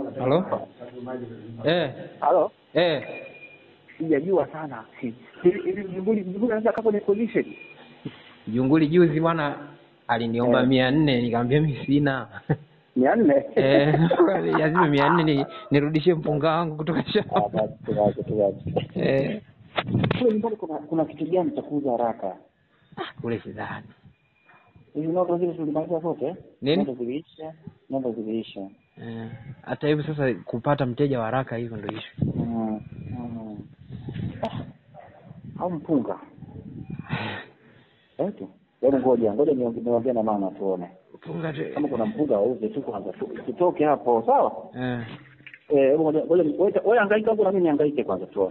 Halo? Eh, Halo, eh. sijajua sana hivi hivi mjunguli mjunguli anaweza kaa kwenye position Junguli juzi bwana aliniomba Eh. mia nne nikamwambia mimi sina. mia nne Eh, lazima mia nne ni, nirudishie mpunga wangu kutoka Ah, shamba. basi, tuwache, tuwache. Eh, kule nyumbani kuna kuna kitu gani cha kuuza haraka kule sidhani. hivi nondo zile tulimaliza zote Nini? nondo ziliisha nondo ziliisha Eh, hata hivyo sasa kupata mteja wa haraka hivyo ndio issue. Mm, mm. Ah, au mpunga eti hebu ngoja ngoja niongee niongee na mama tuone Mpunga tu. kama kuna mpunga wauze tu kwanza tu- tutoke hapo sawa Eh. eh hebu ngoja ngoja wewe wewe hangaika huko na mimi nihangaike kwanza tuone